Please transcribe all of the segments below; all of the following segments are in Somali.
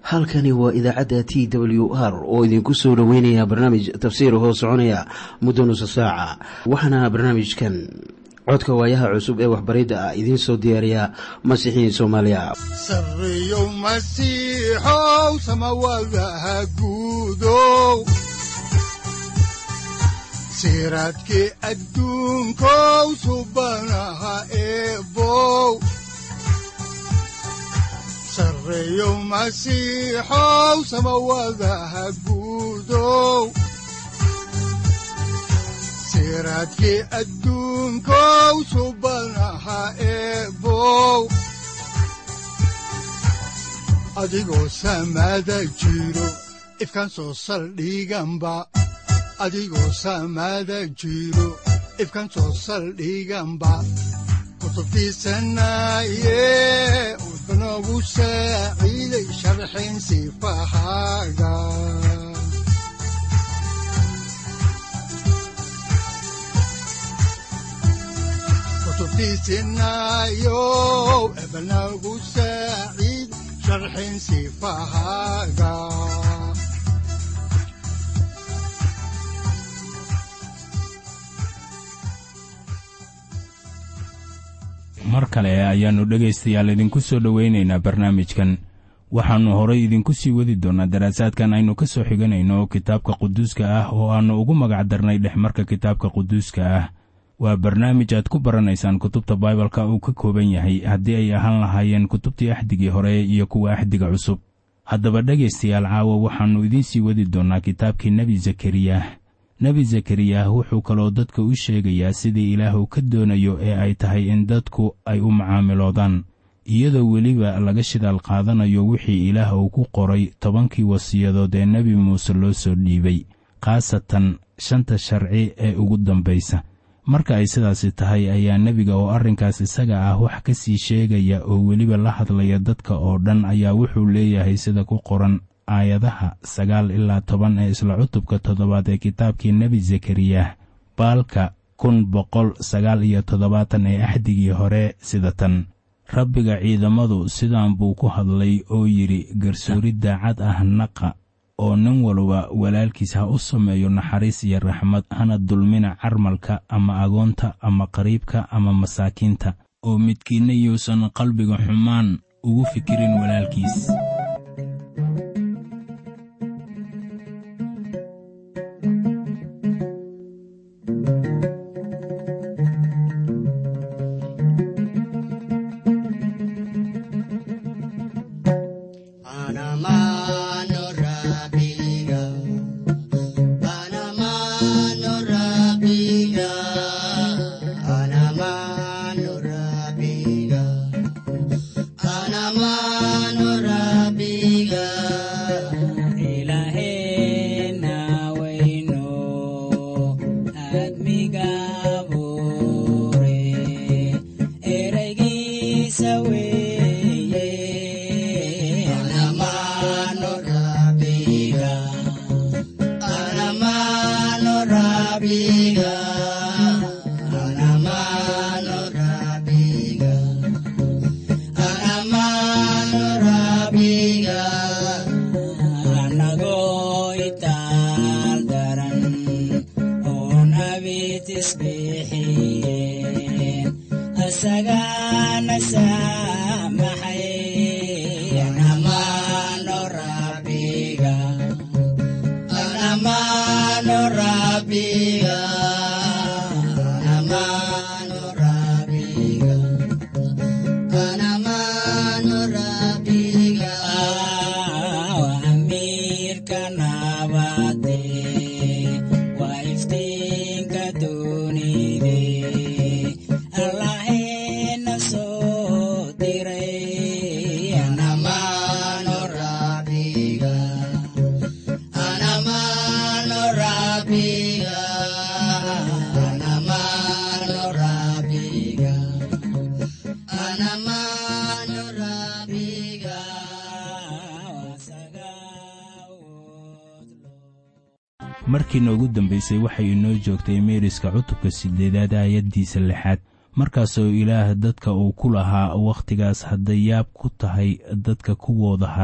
halkani waa idaacadda t w r oo idinku soo dhoweynaya barnaamij tafsiir hoo soconaya muddo nusa saaca waxaana barnaamijkan codka waayaha cusub ee waxbaridda ah idiin soo diyaariya masiixiin soomaaliya sareyow masiixow samawadaha guudow siraadkii adduunkow subanaha eebow sareyow masiixow samawadaha guudow siraadkii adduunkow subanaha eebow adigoo samada jiro ifkaan soo saldhiganba adigoo samada jiro ifkaan soo saldhiganba kutubtiisanaye udanogu saaciiday sharxin sifahaaga kutubtiisinayow ebanagu saaciid sharxin sifahaaga mar kale ayaannu dhegaystayaal idinku soo dhowaynaynaa barnaamijkan waxaannu horay idinku sii wadi doonnaa daraasaadkan aynu ka soo xiganayno kitaabka quduuska ah oo aannu ugu magac darnay dhexmarka kitaabka quduuska ah waa barnaamij aad ku baranaysaan kutubta baibalka uu ka kooban yahay haddii ay ahaan lahaayeen kutubtii axdigii hore iyo kuwa axdiga cusub haddaba dhegaystayaal caawa waxaannu idiin sii wadi doonnaa kitaabkii nebi zakariyah nebi zakariyah wuxuu kaloo dadka u sheegayaa sidii ilaahu ka doonayo ee ay tahay in dadku ay u macaamiloodaan iyadoo weliba laga shidaal qaadanayo wixii ilaah uu ku qoray tobankii wasiyadood ee nebi muuse loo soo dhiibay khaasatan shanta sharci ee ugu dambaysa marka ay sidaasi tahay ayaa nebiga oo arrinkaas isaga ah wax ka sii sheegaya oo weliba la hadlaya dadka oo dhan ayaa wuxuu leeyahay sida ku qoran aayadaha sagaal ilaa toban ee isla cutubka toddobaad ee kitaabkii nebi zakariyah baalka kun boqol sagaal iyo toddobaatan ee axdigii hore sida tan rabbiga ciidamadu sidaan buu ku hadlay oo yidhi garsoori daacad ah naqa oo nin walba walaalkiis ha u sameeyo naxariis iyo raxmad hana dulmina carmalka ama agoonta ama qariibka ama masaakiinta oo midkiinna yuusan qalbiga xumaan ugu fikirin walaalkiis markii noogu dambaysay waxay inoo joogtay meeriska cutubka siddeedaad aayaddiisa lixaad markaasoo ilaah dadka uu ku lahaa wakhtigaas hadday yaab ku tahay dadka kuwooda haray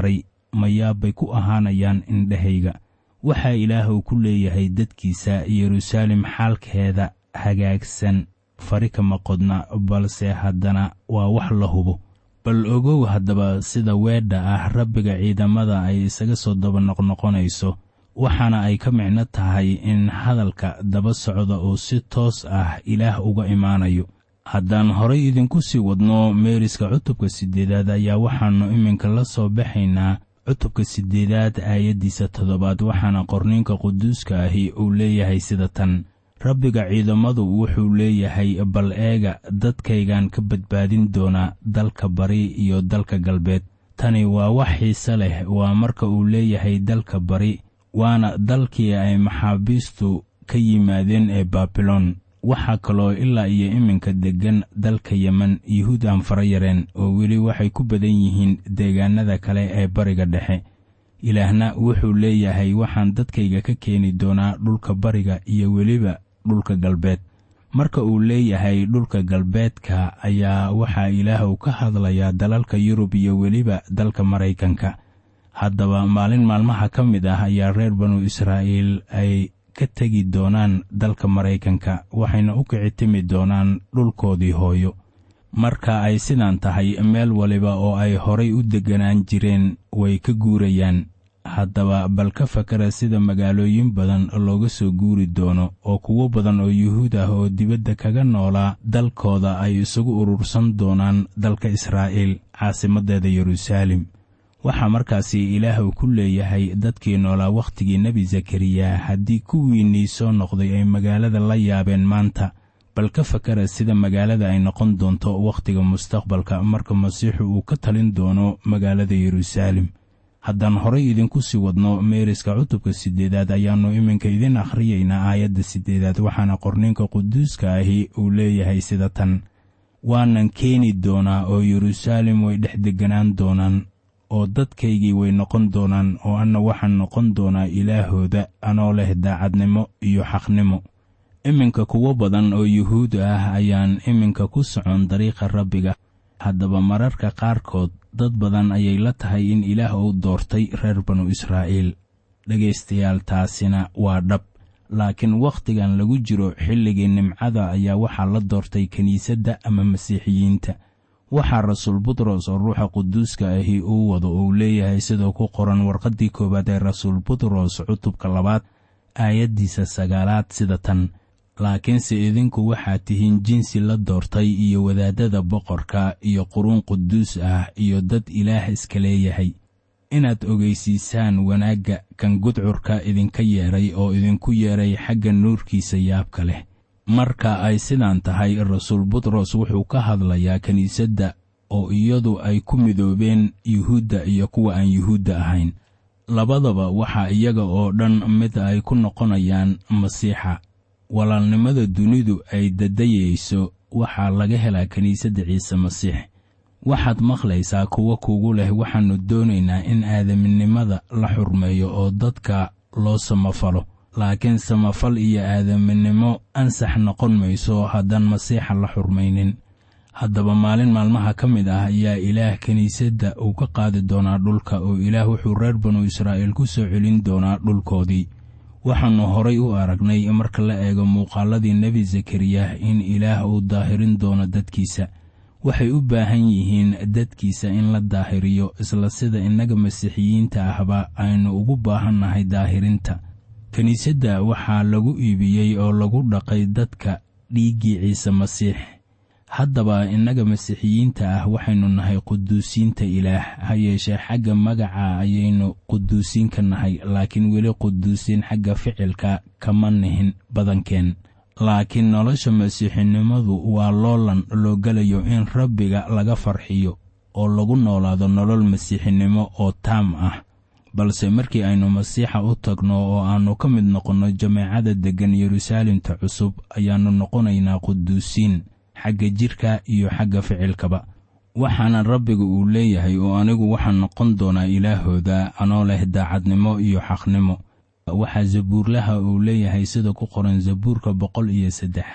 mayaabbay ku ahaanayaan indhahayga waxaa ilaahuu ku leeyahay dadkiisa yeruusaalem xaalkeeda hagaagsan fari kama qodna balse haddana waa wax la hubo bal ogow haddaba sida weedha ah rabbiga ciidamada ay isaga soo daba noqnoqonayso waxaana ay ka micno tahay in hadalka daba socda oo si toos ah ilaah uga imaanayo haddaan horay idinku sii wadno meeriska cutubka siddeedaad ayaa waxaannu iminka la soo baxaynaa cutubka siddeedaad aayaddiisa toddobaad waxaana qorniinka quduuska ahi uu leeyahay sida tan rabbiga ciidamadu wuxuu leeyahay bal eega dadkaygan ka badbaadin doonaa dalka bari iyo dalka galbeed tani waa wax xiise leh waa marka uu leeyahay dalka bari waana dalkii ay maxaabiistu ka yimaadeen ee baabilon waxaa kaloo ilaa iyo iminka deggan dalka yemen yuhuud aan fara yareen oo weli waxay ku badan yihiin deegaanada kale ee bariga dhexe ilaahna wuxuu leeyahay waxaan dadkayga ka keeni doonaa dhulka bariga iyo weliba dhulka galbeed marka uu leeyahay dhulka galbeedka ayaa waxaa ilaahu ka hadlayaa dalalka yurub iyo weliba dalka maraykanka haddaba maalin maalmaha ka mid ah ayaa reer banu israa'iil ay ka tegi doonaan dalka maraykanka waxayna u kici timi doonaan dhulkoodii hooyo marka ay sidaan tahay meel waliba oo ay horay u degganaan jireen way ka guurayaan haddaba bal ka fakara sida magaalooyin badan looga soo guuri doono oo kuwo badan oo yuhuud ah oo dibadda kaga noolaa dalkooda ay isugu urursan doonaan dalka israa'iil caasimaddeeda yeruusaalem waxaa markaasi ilaahu ku leeyahay dadkii noolaa wakhtigii nebi zakariya haddii kuwiinnii soo noqday ay magaalada la yaabeen maanta bal ka fakara sida magaalada ay noqon doonto wakhtiga mustaqbalka marka masiixu uu ka talin doono magaalada yeruusaalem haddaan horay idinku sii wadno meeriska cutubka siddeedaad ayaannu iminka idin akhriyaynaa aayadda siddeedaad waxaana qorniinka quduuska ahi uu leeyahay sida tan waanan keeni doonaa oo yeruusaalem way dhex degganaan doonaan oo dadkaygii way noqon doonaan oo anna waxaan noqon doonaa ilaahooda anoo leh daacadnimo iyo xaqnimo iminka kuwo badan oo yuhuud ah ayaan iminka ku socon dariiqa rabbiga haddaba mararka qaarkood dad badan ayay la tahay in ilaah uu doortay reer banu israa'iil dhegaystayaal taasina waa dhab laakiin wakhtigan lagu jiro xilligii nimcada ayaa waxaa la doortay kiniisadda ama masiixiyiinta waxaa rasuul butros oo ruuxa quduuska ahi uu wado uu leeyahay sidoo ku qoran warqaddii koowaad ee rasuul butros cutubka labaad aayaddiisa sagaalaad sida tan laakiinse idinku waxaad tihiin jinsi la doortay iyo wadaadada boqorka iyo quruun quduus ah iyo dad ilaah iska leeyahay inaad ogeysiisaan wanaagga kan gudcurka idinka yeedhay oo idinku yeedhay xagga nuurkiisa yaabka leh marka ay sidaan tahay rasuul butros wuxuu ka hadlayaa kiniisadda oo iyadu ay ku midoobeen yuhuudda iyo kuwa aan yuhuudda ahayn labadaba waxaa iyaga oo dhan mid ay ku noqonayaan masiixa walaalnimada dunidu ay dadayayso waxaa laga helaa kiniisadda ciise masiix waxaad maqlaysaa kuwo kugu leh waxaannu doonaynaa in aadaminimada la xurmeeyo oo dadka loo samafalo laakiin samafal iyo aadaminimo ansax noqon mayso haddaan masiixa la xurmaynin haddaba maalin maalmaha ka mid ah ayaa ilaah kiniisadda uu ka qaadi doonaa dhulka oo ilaah wuxuu reer banu israa'iil ku soo celin doonaa dhulkoodii waxaannu horay u aragnay marka la eego muuqaaladii nebi zakariya in ilaah uu daahirin doono dadkiisa waxay u baahan yihiin dadkiisa in la daahiriyo isla sida innaga masiixiyiinta ahba aynu ugu baahannahay daahirinta kiniisadda waxaa lagu iibiyey oo lagu dhaqay dadka dhiiggii ciise masiix haddaba innaga masiixiyiinta ah waxaynu nahay quduusiinta ilaah ha yeeshee xagga magaca ayaynu quduusiinka nahay laakiin weli quduusiin xagga ficilka kama nihin badankeen laakiin nolosha masiixinimadu waa loolan loo gelayo in rabbiga laga farxiyo oo lagu noolaado nolol masiixinimo oo taam ah balse markii aynu masiixa u tagno oo aannu ka mid noqonno jameecada deggan yeruusaalemta cusub ayaannu noqonaynaa quduusiin xagga jidhka iyo xagga ficilkaba waxaana rabbiga uu leeyahay oo anigu waxaan noqon doonaa ilaahooda anoo leh daacadnimo iyo xaqnimo waxaa zabuurlaha uu leeyahay sida ku qoran zabuurka boqol iyo saddexaad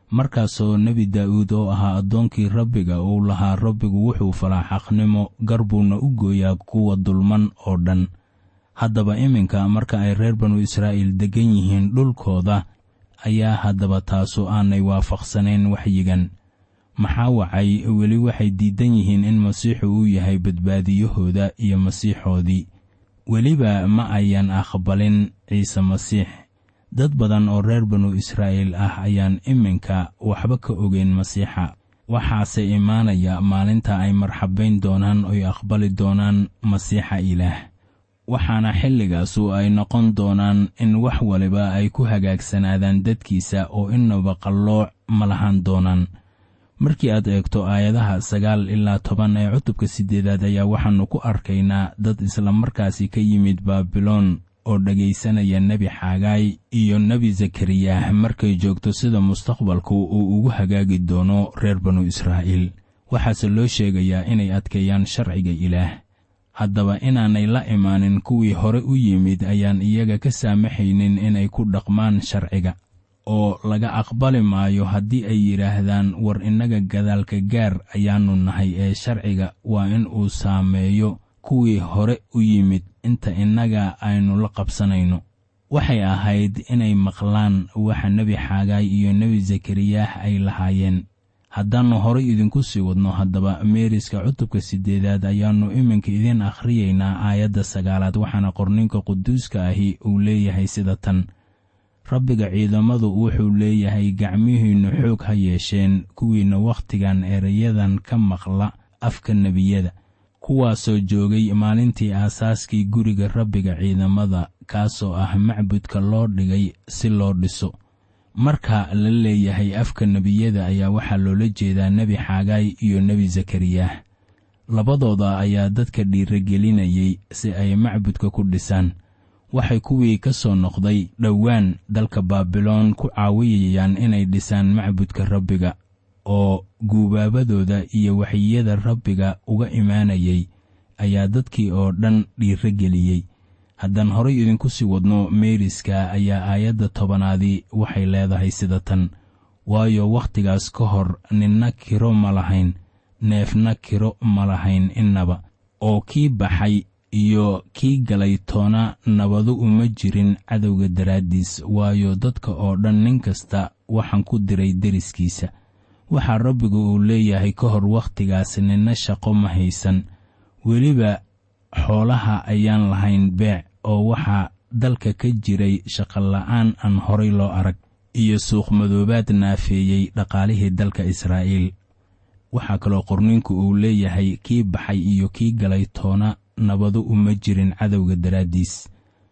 markaasoo nebi daa'uud oo ahaa addoonkii rabbiga uu lahaa rabbigu wuxuu falaa xaqnimo garbuuna u gooyaa kuwa dulman oo dhan haddaba iminka marka ay reer banu israa'iil deggan yihiin dhulkooda ayaa haddaba taasu aanay waafaqsanayn waxyigan maxaa wacay weli waxay diidan yihiin in masiixu uu yahay badbaadiyahooda iyo masiixoodii weliba ma ayan aqbalin ciise masiix dad badan oo reer banu israa'iil ah ayaan iminka waxba ka ogeyn masiixa waxaase imaanaya maalinta ay marxabayn doonaan oy aqbali doonaan masiixa ilaah waxaana xilligaasu ay noqon doonaan in wax waliba ay ku hagaagsanaadaan dadkiisa oo inaba qallooc ma lahan doonaan markii aad eegto aayadaha sagaal ilaa toban ee cutubka siddeedaad ayaa waxaannu ku arkaynaa dad islamarkaasi ka yimid baabiloon oo dhegaysanaya nebi xaagaay iyo nebi zakariyah markay joogto sida mustaqbalku uu ugu hagaagi doono reer banu israa'iil waxaase loo sheegayaa inay adkeeyaan sharciga ilaah haddaba inaanay la imaanin kuwii hore u yimid ayaan iyaga ka saamaxaynin inay ku dhaqmaan sharciga oo laga aqbali maayo haddii ay yidhaahdaan war innaga gadaalka gaar ayaannu nahay ee sharciga waa in uu saameeyo kuwii hore u yimid inta innaga aynu la qabsanayno waxay ahayd inay maqlaan waxa nebi xaagaay iyo nebi zakariyah ay lahaayeen haddaannu horay idinku sii wadno haddaba meeriska cutubka siddeedaad ayaannu iminka idiin akhriyaynaa aayadda sagaalaad waxaana qorninka quduuska ahi uu leeyahay sida tan rabbiga ciidamadu wuxuu leeyahay gacmihiinnu xoog ha yeesheen kuwiinna wakhtigan erayadan ka maqla afka nebiyada kuwaasoo joogay maalintii aasaaskii guriga rabbiga ciidamada kaasoo ah macbudka loo dhigay si loo dhiso marka la leeyahay afka nebiyada ayaa waxaa loola jeedaa nebi xaagaay iyo nebi zakariyah labadooda ayaa dadka dhiiragelinayay si ay macbudka ku dhisaan waxay kuwii ka soo noqday dhowaan dalka baabiloon ku caawiyayaan inay dhisaan macbudka rabbiga oo guubaabadooda iyo waxyiyada rabbiga uga imaanayay ayaa dadkii oo dhan dhiirageliyey haddaan horay idinku sii wadno meeriska ayaa aayadda tobanaadii waxay leedahay sida tan waayo wakhtigaas ka hor ninna kiro ma lahayn neefna kiro ma lahayn innaba oo kii baxay iyo kii galay toona nabadu uma jirin cadowga daraaddiis waayo dadka oo dhan nin kasta waxaan ku diray deriskiisa waxaa rabbigu uu leeyahay ka hor wakhtigaas ninna shaqo ma haysan weliba xoolaha ayaan lahayn beec oo waxaa dalka ka jiray shaqola'aan aan horay loo arag iyo suuqmadoobaad naafeeyey dhaqaalihii dalka israa'iil waxaa kaloo qorninku uu leeyahay kii baxay iyo kii galay toona nabadu uma jirin cadowga daraaddiis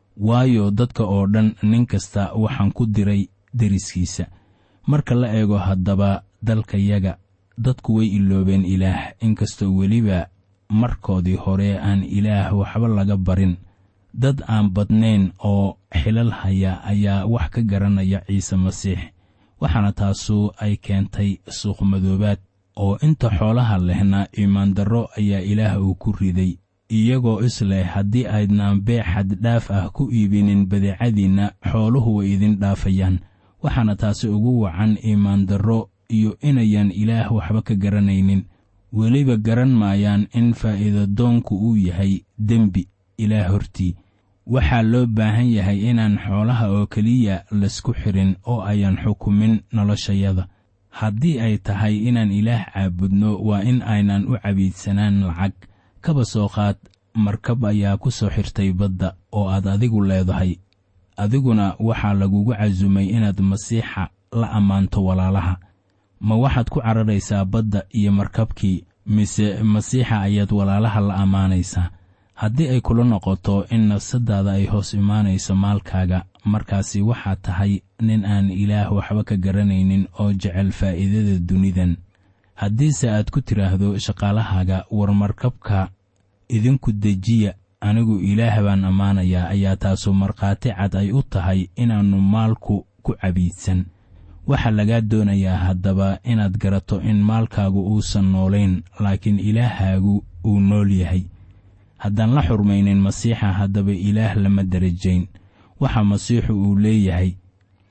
waayo dadka oo dhan nin kasta waxaan ku diray deriskiisa marka la eego haddaba dalkayaga dadku way iloobeen ilaah inkastoo weliba markoodii hore aan ilaah waxba laga barin dad aan badnayn oo xilal haya ayaa wax ka garanaya ciise masiix waxaana taasu ay keentay suuqmadoobaad oo inta xoolaha lehna iimaandarro ayaa ilaah uu ku riday iyagoo isleh haddii aydnaan beec xaddhaaf ah ku iibinin badeecadiinna xooluhu way idin dhaafayaan waxaana taasi ugu wacan iimaandarro iyo inayaan ilaah waxba ka garanaynin weliba garan maayaan in faa'iidadoonku uu yahay dembi ilaah hortii waxaa loo baahan yahay inaan xoolaha oo keliya laysku xirin oo ayaan xukumin noloshayada haddii ay tahay inaan ilaah caabudno waa in aynan u cabiidsanaan lacag kaba soo qaad markab ayaa ku soo xirtay badda oo aad adigu leedahay adiguna waxaa lagugu casumay inaad masiixa la ammaanto walaalaha ma waxaad ku cararaysaa badda iyo markabkii mise masiixa ayaad walaalaha la ammaanaysaa haddii ay kula noqoto in nafsadaada ay hoos imaanayso maalkaaga markaasi waxaad tahay nin aan ilaah waxba ka garanaynin oo jecel faa'iidada dunidan haddiise aad ku tidhaahdo shaqaalahaaga war markabka idinku dejiya anigu ilaah baan ammaanayaa ayaa taasu markhaati cad ay u tahay inaannu maalku ku cabiidsan waxaa lagaa doonayaa haddaba inaad garato in maalkaagu uusan noolayn laakiin ilaahaagu uu nool yahay haddaan la xurmaynin masiixa haddaba ilaah lama darajayn waxa masiixu uu leeyahay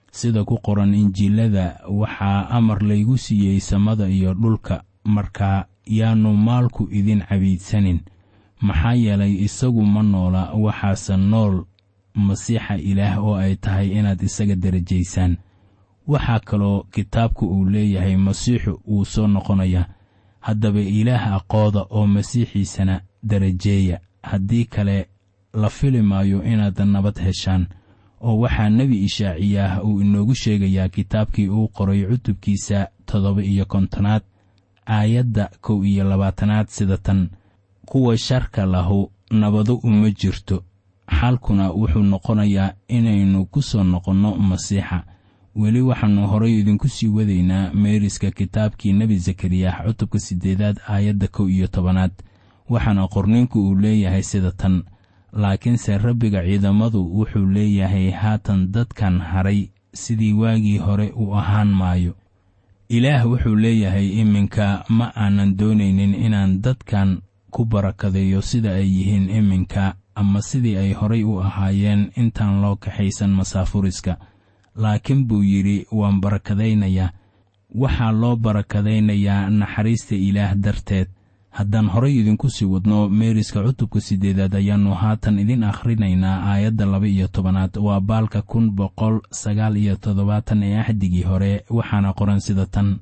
sida ku qoran injiilada waxaa amar laygu siiyey samada iyo dhulka markaa yaannu maalku idin cabiidsanin maxaa yeelay isagu ma noola waxaase nool masiixa ilaah oo ay tahay inaad isaga derajaysaan waxaa kaloo kitaabku uu leeyahay masiixu wuu soo noqonayaa haddaba ilaah aqooda oo masiixiisana darajeeya haddii kale la fili maayo inaad nabad heshaan oo waxaa nebi ishaaciyaah uu inoogu sheegayaa kitaabkii uu qoray cutubkiisa toddoba iyo kontonaad aayadda kow iyo labaatanaad sida tan kuwa sharka lahu nabado uma jirto xalkuna wuxuu noqonayaa inaynu ku soo noqonno masiixa weli waxaannu horay idinku sii wadaynaa meeriska kitaabkii nebi zakariyah cutubka siddeedaad aayadda kow iyo tobanaad waxaana qorniinku uu leeyahay sida tan laakiinse rabbiga ciidamadu wuxuu leeyahay haatan dadkan haray sidii waagii hore u ahaan maayo ilaah wuxuu leeyahay iminka ma aanan doonaynin inaan dadkan ku barakadeeyo sida ay yihiin iminka ama sidii ay horay u ahaayeen intaan loo kaxaysan masaafuriska laakiin buu yidhi waan barakadaynayaa waxaa loo barakadaynayaa naxariista ilaah darteed haddaan horay idinku sii wadno meeriska cutubka siddeedaad ayaannu haatan idin akhrinaynaa aayadda laba iyo tobanaad waa baalka kun boqol sagaal iyo toddobaatan ee axdigii hore waxaana qoran sida tan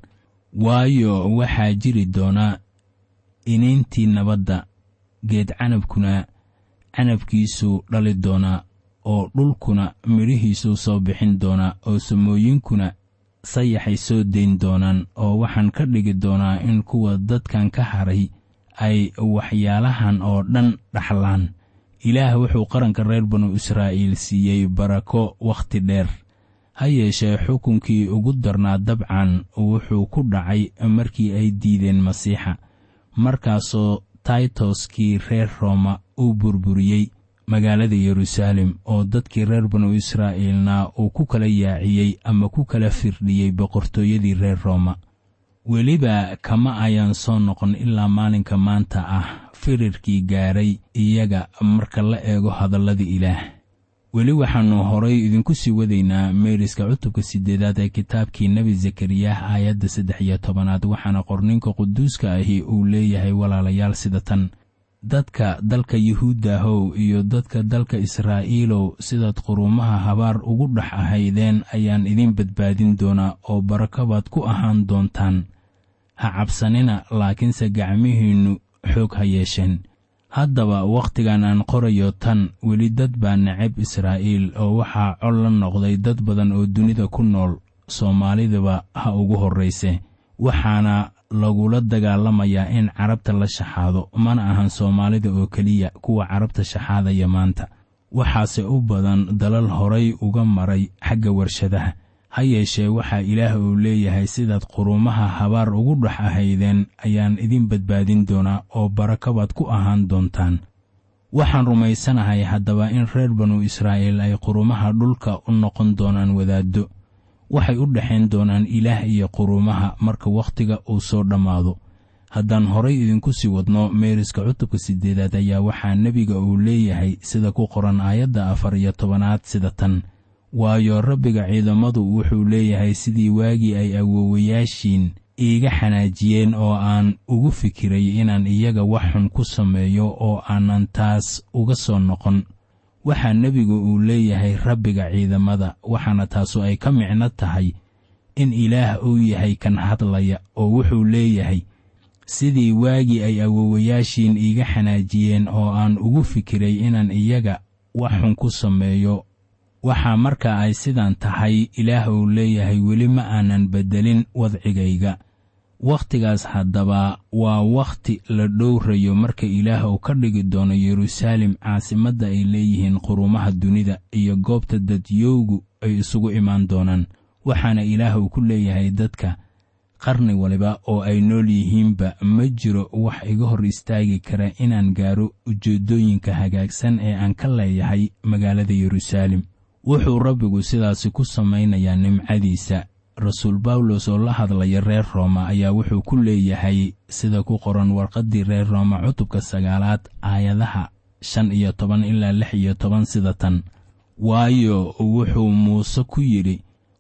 waayo waxaa jiri doona iniintii nabadda geed canabkuna canabkiisuu dhali doonaa oo dhulkuna midhihiisuu soo bixin doonaa oo samooyinkuna sayaxay soo dayn doonaan oo waxaan ka dhigi doonaa in kuwa dadkan ka haray ay waxyaalahan oo dhan dhaxlaan ilaah wuxuu qaranka reer banu israa'iil siiyey barako wakhti dheer ha yeeshee xukunkii ugu darnaa dabcan wuxuu ku dhacay markii ay diideen masiixa markaasoo taitoskii reer rooma uu burburiyey magaalada yeruusaalem oo dadkii reer banu israa'iilna uu ku kala yaaciyey ama ku kala firdhiyey boqortooyadii reer rooma weliba kama ayaan soo noqon ilaa maalinka maanta ah firirkii gaaray iyaga marka la eego hadalladii ilaah weli waxaannu horay idinku sii wadaynaa meeriska cutubka siddeedaad ee kitaabkii nebi zakariyah aayadda saddex iyo tobanaad waxaana qorninka quduuska ahi uu leeyahay walaalayaal sida tan dadka dalka yuhuuddahow iyo dadka dalka israa'iilow sidaad quruumaha habaar ugu dhex ahaydeen ayaan idin badbaadin doonaa oo barako baad ku ahaan doontaan ha cabsanina laakiinse gacmihiinnu xoog ha yeesheen haddaba wakhtigan aan qorayo tan weli dad baa necab israa'iil oo waxaa col la noqday dad badan oo dunida ku nool soomaalidaba ha ugu horrayse waxaana lagula dagaalamayaa in carabta la shaxaado mana ahan soomaalida oo keliya kuwa carabta shaxaadaya maanta waxaase u badan dalal horay uga maray xagga warshadaha ha yeeshee waxaa ilaah uu leeyahay sidaad quruumaha habaar ugu dhex ahaydeen ayaan idin badbaadin doonaa oo barako baad ku ahaan doontaan waxaan rumaysanahay haddaba in reer banu israa'iil ay quruumaha dhulka u noqon doonaan wadaaddo waxay u dhexayn doonaan ilaah iyo quruumaha marka wakhtiga uu soo dhammaado haddaan horay idinku sii wadno meeriska cutubka siddeedaad ayaa waxaa nebiga uu leeyahay sida ku qoran aayadda afar iyo tobanaad sida tan waayo rabbiga ciidamadu wuxuu leeyahay sidii waagii ay awoowayaashiin iiga xanaajiyeen oo aan ugu fikiray inaan iyaga wax xun ku sameeyo oo aanan taas uga soo noqon waxaa nebigu uu leeyahay rabbiga ciidamada waxaana taasu ay ka micno tahay in ilaah uu yahay kan hadlaya oo wuxuu leeyahay sidii waagii ay awoowayaashiin iiga xanaajiyeen oo aan ugu fikiray inaan iyaga wax xun ku sameeyo waxaa marka ay sidan tahay ilaah uu leeyahay weli ma aanan beddelin wadcigayga wakhtigaas haddaba waa wakhti la dhowrayo marka ilaah uu ka dhigi doono yeruusaalem caasimadda ay leeyihiin quruumaha dunida iyo goobta dadyowgu ay isugu imaan doonaan waxaana ilaah uu ku leeyahay dadka qarni waliba oo ay nool yihiinba ma jiro wax iga hor istaagi kara inaan gaaro ujeeddooyinka hagaagsan ee aan ka leeyahay magaalada yeruusaalem wuxuu rabbigu sidaasi ku samaynayaa nimcadiisa rasuul bawlos oo la hadlaya reer rooma ayaa wuxuu ku leeyahay sida ku qoran warqaddii reer rooma cutubka sagaalaad aayadaha shan iyo toban ilaa lix iyo toban sida tan waayo wuxuu muuse ku yidhi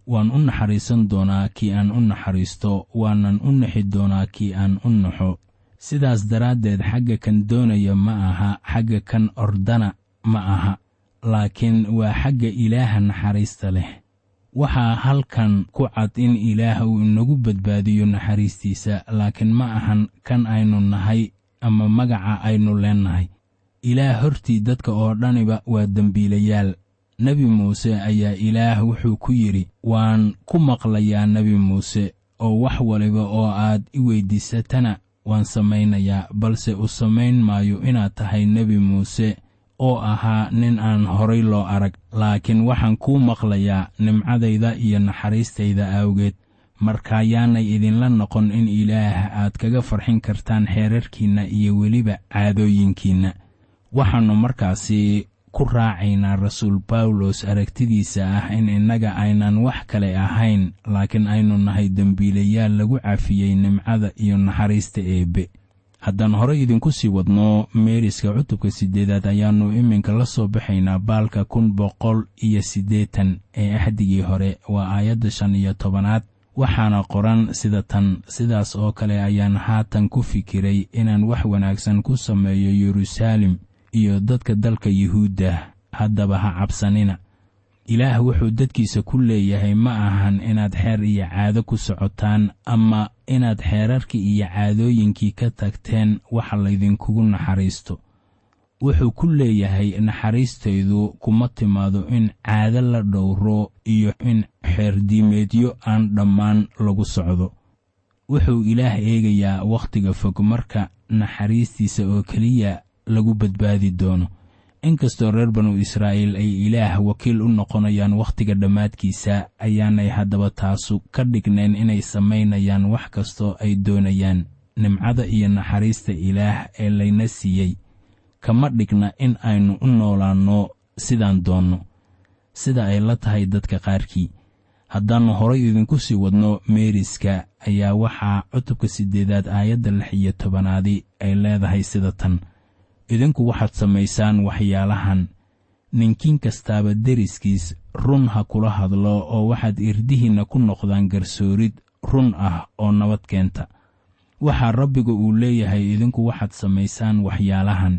waan u naxariisan doonaa kii aan u naxariisto waanan u naxi doonaa kii aan u naxo sidaas daraaddeed xagga kan doonaya ma aha xagga kan ordana ma aha laakiin waa xagga ilaaha naxariista leh waxaa halkan ku cad in ilaah uu inagu badbaadiyo naxariistiisa laakiin ma ahan kan aynu nahay ama magaca aynu leennahay ilaah hortii dadka oo dhaniba waa dembiilayaal nebi muuse ayaa ilaah wuxuu ku yidhi waan ku maqlayaa nebi muuse oo wax waliba oo aad i weyddiisatana waan samaynayaa balse u samayn maayo inaad tahay nebi muuse oo ahaa nin aan horay loo arag laakiin waxaan kuu maqlayaa nimcadayda iyo naxariistayda awgeed markaayaanay idinla noqon in ilaah aad kaga farxin kartaan xeerarkiinna iyo weliba caadooyinkiinna waxaannu markaasi ku raacaynaa rasuul bawlos aragtidiisa ah in innaga aynan wax kale ahayn laakiin aynu nahay dembiilayaal lagu cafiyey nimcada iyo naxariista eebbe haddaan horey idinku sii wadno meeriska cutubka siddeedaad ayaannu iminka la soo baxaynaa baalka kun boqol iyo siddeetan ee axdigii hore waa aayadda shan iyo tobanaad waxaana qoran sida tan sidaas oo kale ayaan haatan ku fikiray inaan wax wanaagsan ku sameeyo yeruusaalem iyo dadka dalka yuhuudda haddaba ha cabsanina ilaah wuxuu dadkiisa ku leeyahay ma ahan inaad xeer iyo caado ku socotaan ama inaad xeerarkii iyo caadooyinkii ka tagteen waxa laydinkugu naxariisto wuxuu ku leeyahay naxariistaydu kuma timaado in caado la dhowro iyo in xeerdiimeedyo aan dhammaan lagu socdo wuxuu ilaah eegayaa wakhtiga fog marka naxariistiisa oo keliya lagu badbaadi doono inkastoo reer banu israa'iil ay ilaah wakiil u noqonayaan wakhtiga dhammaadkiisa ayaanay haddaba taasu ka dhignayn inay samaynayaan wax kastoo ay doonayaan nimcada iyo naxariista ilaah ee layna siiyey kama dhigna in aynu u noolaanno sidaan doonno sida ay la tahay dadka qaarkii haddaannu horay idinku sii wadno meeriska ayaa waxaa cutubka siddeedaad aayadda lix iyo tobanaadi ay leedahay sida tan idinku waxaad samaysaan waxyaalahan ninkiin kastaaba deriskiis run ha kula hadlo oo waxaad irdihiinna ku noqdaan garsoorid run ah oo nabad keenta waxaa rabbiga uu leeyahay idinku waxaad samaysaan waxyaalahan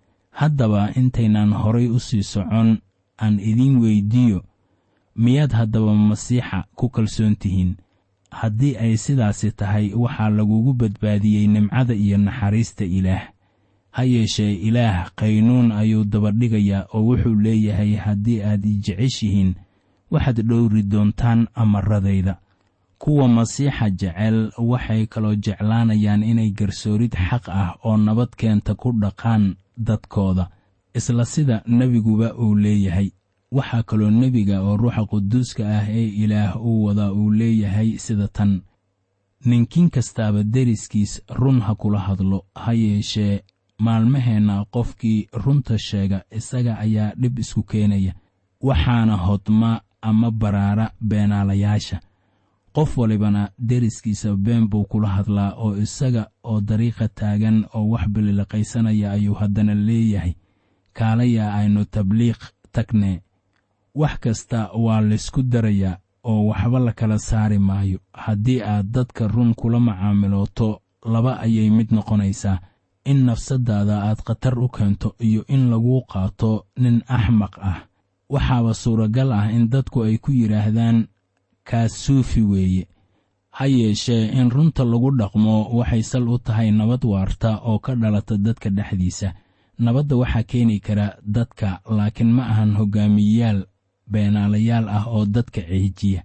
haddaba intaynaan horay u sii socon aan idiin weyddiiyo miyaad haddaba masiixa ku kalsoon tihiin haddii ay sidaasi tahay waxaa lagugu badbaadiyey nimcada iyo naxariista ilaah ha yeeshee ilaah qaynuun ayuu dabadhigayaa oo wuxuu leeyahay haddii aad i jeceshihiin waxaad dhowri doontaan amaradayda kuwa masiixa jecel waxay kaloo jeclaanayaan inay garsoorid xaq ah oo nabad keenta ku dhaqaan dadkooda isla sida nebiguba uu leeyahay waxaa kaloo nebiga oo ruuxa quduuska ah ee ilaah uu wadaa uu leeyahay sida tan ninkiin kastaaba deriskiis run ha kula hadlo ha yeeshee maalmaheenna qofkii runta sheega isaga ayaa dhib isku keenaya waxaana hodma ama baraara beenaalayaasha qof walibana deriskiisa been buu kula hadlaa oo isaga oo dariiqa taagan oo wax bililiqaysanaya ayuu haddana leeyahay kaalayaa aynu tabliiq tagne wax kasta waa laysku darayaa oo waxba la kala saari maayo haddii aad dadka run kula macaamilooto laba ayay mid noqonaysaa in nafsaddaada aad khatar u keento iyo in laguu qaato nin axmaq ah waxaaba suuragal ah in dadku ay ku yidhaahdaan kaas suufi weeye ha yeeshee in runta lagu dhaqmo waxay sal u tahay nabad waarta oo ka dhalata dadka dhexdiisa nabadda waxaa keeni kara dadka laakiin ma ahan hoggaamiyeyaal beenaalayaal ah oo dadka ceejiya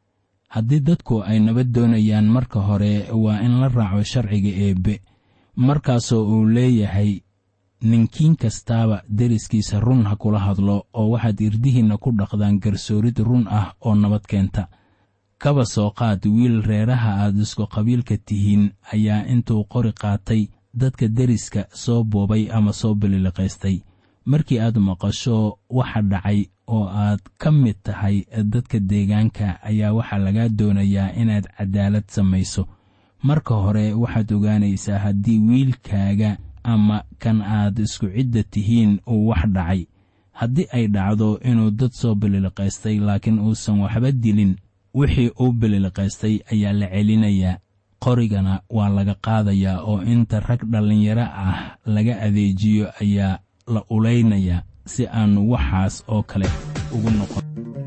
haddii dadku ay nabad doonayaan marka hore waa in la raaco sharciga eebbe markaasoo uu leeyahay ninkiin kastaaba deriskiisa run ha kula hadlo oo waxaad irdihiinna ku dhaqdaan garsoorid run ah oo nabad keenta kaba soo qaad wiil reeraha aad isku qabiilka tihiin ayaa intuu qori qaatay dadka deriska soo boobay ama soo bililiqaystay markii aad maqasho waxa dhacay oo aad ka mid tahay dadka deegaanka ayaa waxaa lagaa doonayaa inaad cadaalad samayso marka hore waxaad ogaanaysaa haddii wiilkaaga ama kan aad isku cidda tihiin uu wax dhacay haddii ay dhacdo inuu dad soo bililiqaystay laakiin uusan waxba dilin wixii uu bililiqaystay ayaa la celinayaa qorigana waa laga qaadayaa oo inta rag dhallinyaro ah laga adeejiyo ayaa la ulaynayaa si aannu waxaas oo kale ugu noqon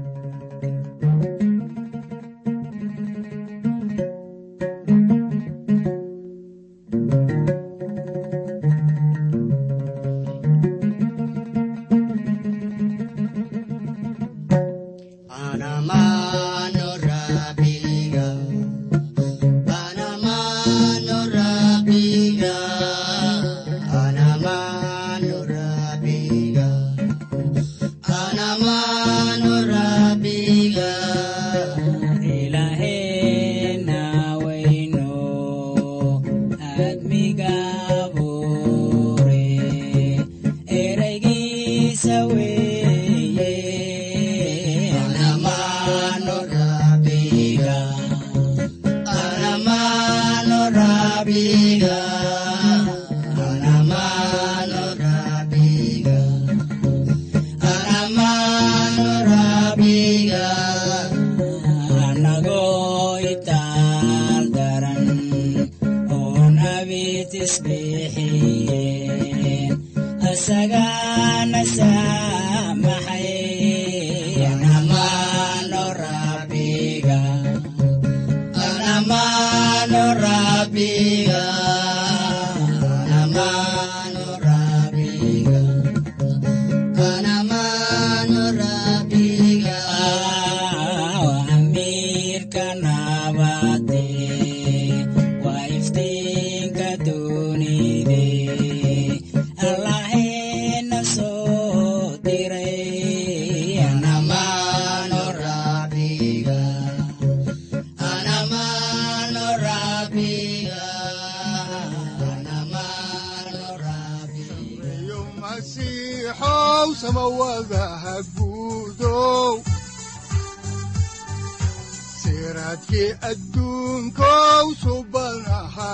siraadkii adduunkow subanaha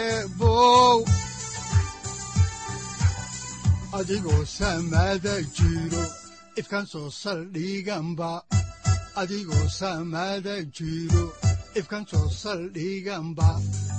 eebow adigoo samaada jiro ifkan soo saldhiganba adigoo samaada jiro ifkan soo saldhiganba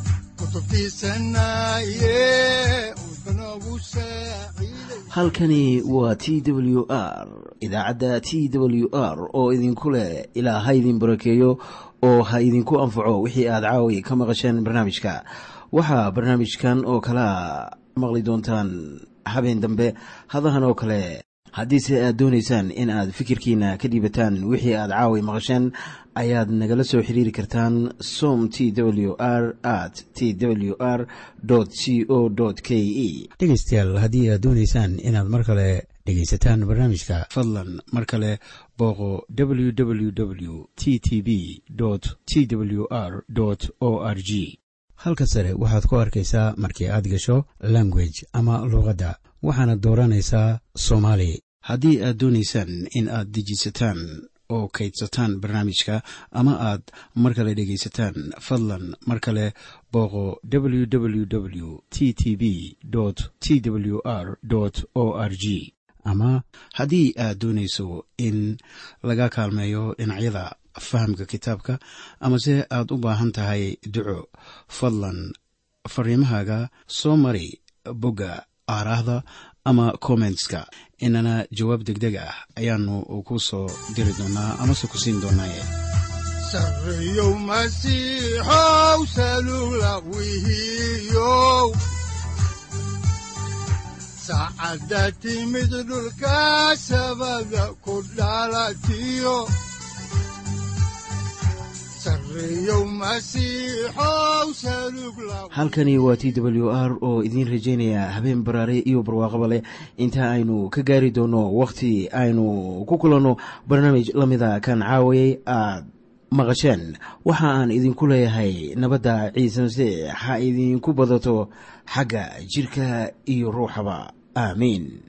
halkani waa t w r idaacadda t w r oo idinku leh ilaa ha idin barakeeyo oo ha idinku anfaco wixii aad caawi ka maqasheen barnaamijka waxaa barnaamijkan oo kalaa maqli doontaan habeen dambe hadahan oo kale haddiise aad doonaysaan in aad fikirkiina ka dhiibataan wixii aad caawi maqasheen ayaad nagala soo xiriiri kartaan som t w r at t w r c o k e dhegaystayaal haddii aad doonaysaan inaad mar kale dhegaysataan barnaamijka fadlan mar kale booqo www t t b t w r o r g halka sare waxaad ku arkaysaa markii aad gasho language ama luuqadda waxaana dooranaysaa soomaali haddii aad doonaysaan in aad dejisataan oo kaydsataan barnaamijka ama aad mar kale dhegaysataan fadlan mar kale booqo www t t b t w r o r g ama haddii aad doonayso in laga kaalmeeyo dhinacyada fahamka kitaabka amase aad u baahan tahay duco fadlan fariimahaaga soo mari bogga aaraahda ama kommentska inana jawaab degdeg ah ayaanu ku soo diri doonaa amase ku siin doonaaye sareyow masiixow salula wihiyow saacadda timid dhulka sabada ku dhalatiyo halkani waa t w r oo idiin rajaynaya habeen baraare iyo barwaaqaba leh inta aynu ka gaari doono wakhti aynu ku kulanno barnaamij la mida kan caawayay aad maqasheen waxa aan idinku leeyahay nabadda ciise masiix ha idinku badato xagga jidhka iyo ruuxaba aamiin